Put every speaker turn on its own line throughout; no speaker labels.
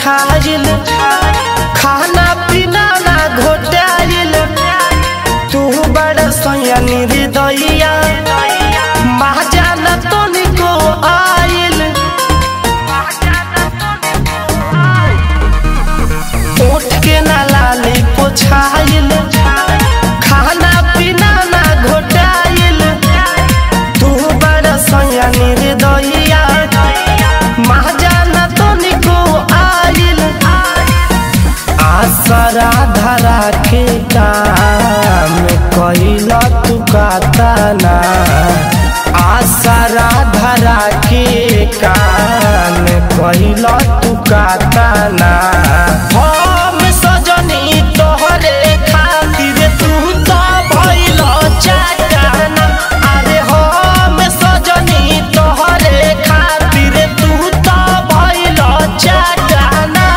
छाइल खाना पीना ना घोटाइल तू बड़ सैया निर्दया माजा न तनिको आइल उठ के ना लाली पोछाइल खाना पीना ना घोटाइल तू बड़ सैया निर्दया माजा न तनिको आइल आसरा धरा के काम कैला तू कातना आसरा धरा के काम कैला तू कातना हम सजनी तोहरे खातिर तू तो भइल चाटाना अरे हम सजनी तोहरे खातिर तू तो भइल चाटाना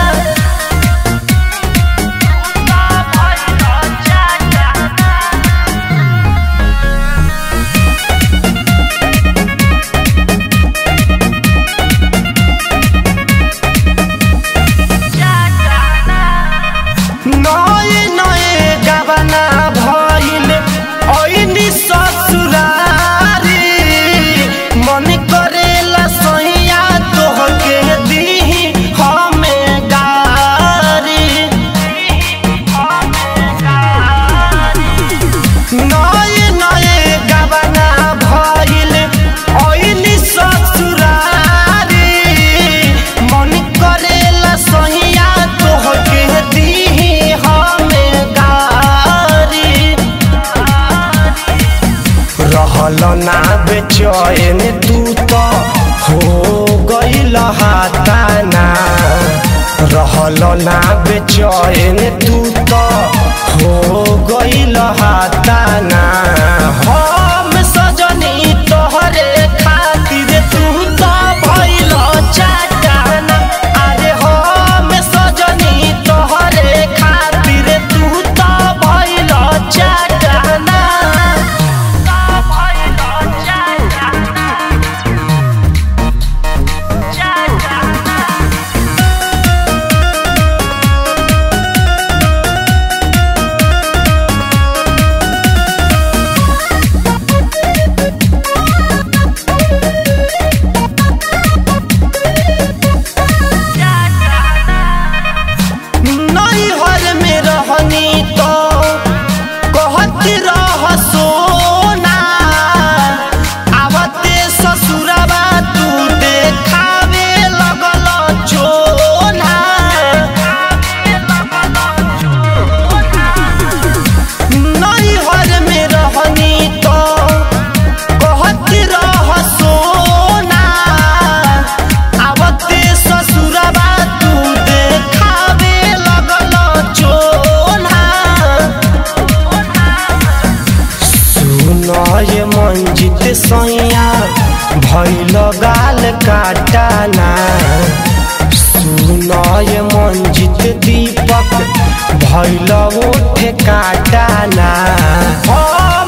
नए नए गबना भइल ऐनी ससुरारी मन करेला सैया तोहके दीही हमें गारी नए नए गबना भइल ऐनी ससुरारी मन करेला सैया तोहके दीही हमें गारी रहल ना बेचैन तू तो हो गईल हाताना रहल ना बेचैन तू तो हो गईल हाताना हम सजनी तोहरे खातिर तू तो भइल चाटाना अरे हम सजनी तोहरे खातिर तू तो भइल चाटाना नैहर में रहनी तो कहत रह सोना आवते ससुरबा तू देखावे लगल चोना नैहर में रहनी तो कहत रह सोना आवते ससुरबा तू देखावे लगल चोना सुनय मंजित सैया भैल गाल काटाना सुनय मंजित दीपक भैल ओठ काटाना हम